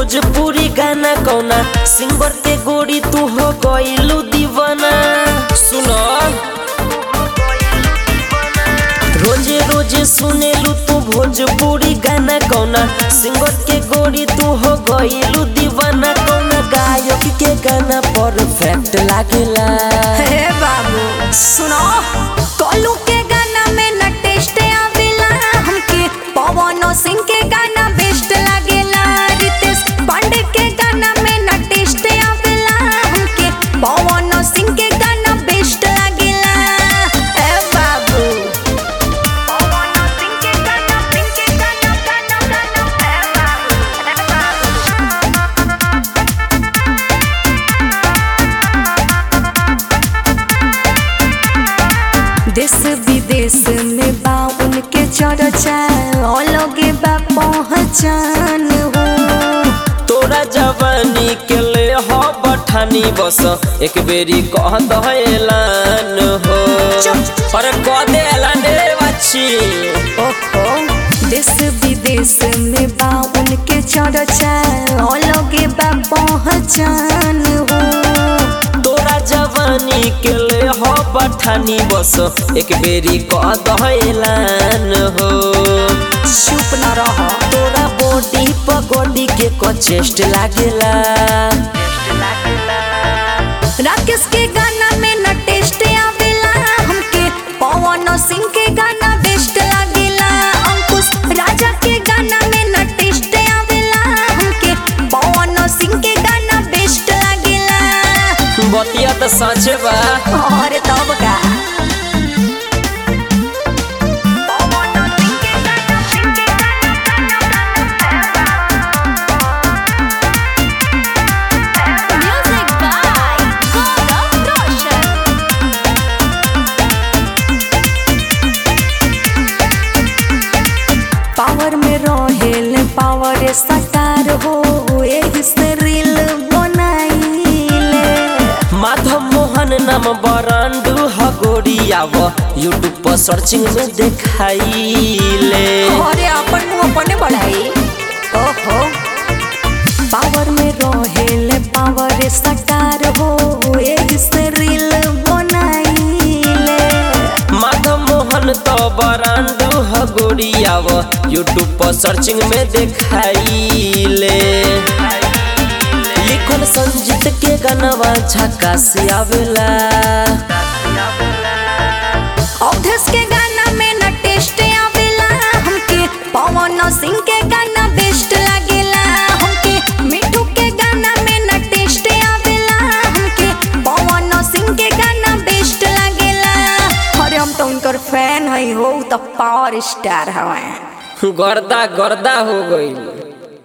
भोजपुरी गाना कौना सिंगर के गोरी तू हो गइलू दीवाना सुनो रोजे रोजे सुनेलू तू भोजपुरी गाना कौना सिंगर के गोरी तू हो गइलू दीवाना कौना गायक के गाना परफेक्ट लागेला हे बाबू सुनो कोलू के गाना में न टेस्ट आवेला हमके पवन सिंह के गाना बेस्ट लागेला रितेश पांडे के गाना में न टेस्ट आवेला हमके पवन सिंह के गाना बेस्ट लागेला हे बाबू पवन सिंह के गाना सिंह के गाना गाना गाना हे बाबू हे बाबू देश विदेश में बा उनके चर्चा अलगे बा पहचान हो तोरा जवानी के ले हो बठानी बस एक बेरी कह दहलान हो चुप। अरे कह दे ऐलान रे बच्ची ओहो देश विदेश में बा उनके चर्चा अलगे बा पहचान हो तोरा जवानी के ले हो बठानी बस एक बेरी कह दहलान हो चुप न रह तोरा बॉडी पगोडी के को चेस्ट लागेला राकेश के गाना में न टेस्ट आवेला हमके पवन सिंह के गाना बेस्ट लागेला अंकुश राजा के गाना में न टेस्ट आवेला हमके पवन सिंह के गाना बेस्ट लागेला बतिया तो सच बा और तब का पवन सिंह के गाना, सिंह के गाना, Music by Gaurav Roshan. Power में रहेल पावर सटार हो एही से रील बनाइले माधव मोहन नाम बरांडू हगोरियाव यूट्यूब पर सर्चिंग में देखाइले अरे अपन मुंह अपने बढ़ाई ओहो पावर में रहेल पावर सटार हो एही से रील बनाइले माधव मोहन तो बरांडू हगोरियाव यूट्यूब पर सर्चिंग में देखाइले लिखल संजीत के गानवा झक्का से आवेला अवधेश के गाना में न टेस्ट आवेला हमके पवन सिंह के गाना बेस्ट लागेला हमके मिठू के गाना में न टेस्ट आवेला हमके पवन सिंह के गाना बेस्ट लागेला अरे हम तो उनकर फैन हई हो उ तो पावर स्टार हवे गर्दा गर्दा हो गई